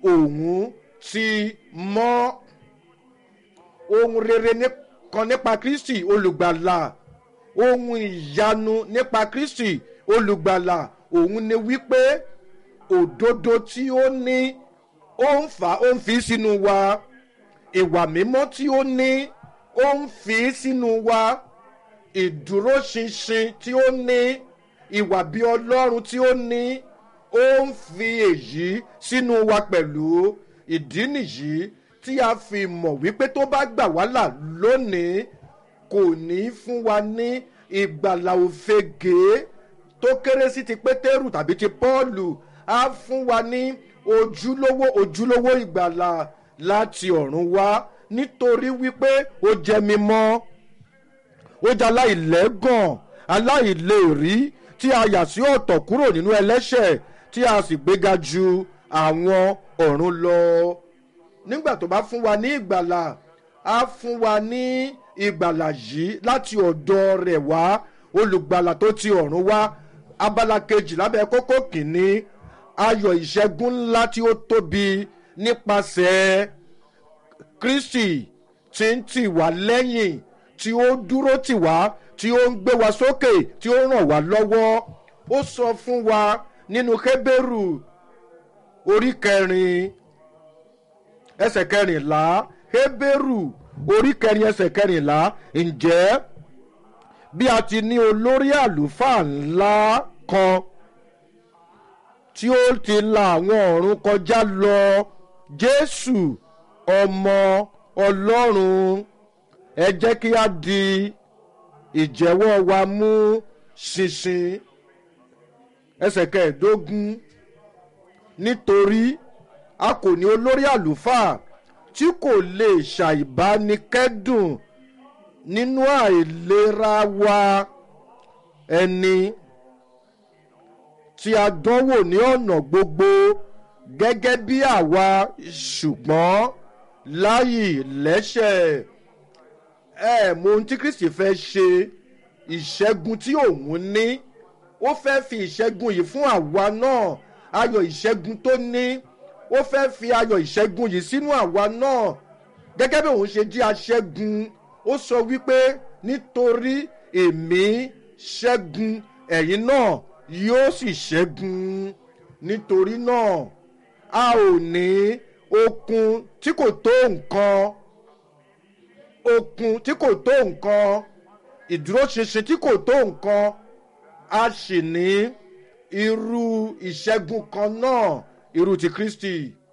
òun ti mọ́ ohun rere kan nípa kristi olùgbàlà ohun ìyanu nípa kristi olùgbàlà òun ni wípé òdodo tí ó ní ó ń fà ó ń fi sínú wa ìwà mímọ́ tí ó ní ó ń fi sínú wa ìdúróṣinṣin tí ó ní ìwà bí ọlọ́run tí ó ní ó ń fi èyí sínú wa pẹ̀lú ìdí nìyí tí a fi mọ̀ wípé tó bá gbà wá là lónìí kò ní fún wa ní ìgbàlà òfegè tó kéré sí ti pétérù tàbí ti pọ́ọ̀lù á fún wa ní ojúlówó ojúlówó ìgbàlà láti ọ̀run wá nítorí wípé ó jẹ́ mímọ́ ó jẹ́ aláìlẹ́gàn aláìlérí tí a yà sí ọ̀tọ̀ kúrò nínú ẹlẹ́ṣẹ̀ tí a sì gbéga ju àwọn ọ̀run lọ nígbà tó bá fún wa ní ìgbàlà á fún wa ní ìgbàlà yìí láti ọ̀dọ̀ rẹ̀ wá olùgbàlà tó ti ọ̀run wá abala kejì lábẹ́ kókó kìíní ayọ̀ ìṣẹ́gun ńlá tí ó tóbi nípasẹ̀ kristi tí ń tì wá lẹ́yìn tí ó dúró tì wá tí ó ń gbé wa sókè tí ó ràn wá lọ́wọ́ ó sọ fún wa nínú kébérù orí kẹrin ẹsẹ̀ kẹrìnlá kébérù orí kẹrin ẹsẹ̀ kẹrìnlá ǹjẹ́ bí a ti ní olórí àlùfáà ńlá kan tí ó ti la àwọn ọ̀run kọjá lọ jésù ọmọ ọlọ́run ẹ jẹ́ kí a di ìjẹ́wọ́ wa mú ṣinṣin ẹsẹ̀ kẹẹ̀ẹ́dógún nítorí a kò ní olórí àlùfáà tí kò lè ṣàìbánikẹ́dùn nínú àìlera wa ẹni tí a dánwò ní ọ̀nà gbogbo gẹ́gẹ́ bí àwa ṣùgbọ́n láyì lẹ́sẹ̀ ẹ mọ ohun tí kristi fẹ́ ṣe ìṣẹ́gun tí òun ní ó fẹ́ fi ìṣẹ́gun yìí fún àwa náà ayọ̀ ìṣẹ́gun tó ní ó fẹ́ fi ayọ̀ ìṣẹ́gun yìí sínú àwa náà gẹ́gẹ́ bí òun ṣe jí aṣẹ́gun ó sọ wípé nítorí èmi ṣẹ́gun ẹ̀yin náà yóò sì ṣẹ́gun nítorí náà a ò ní okun tí kò tó nǹkan okun tí kò tó nǹkan ìdúróṣinṣin tí kò tó nǹkan a sì ní irú ìṣẹ́gun kan náà irú ti kristi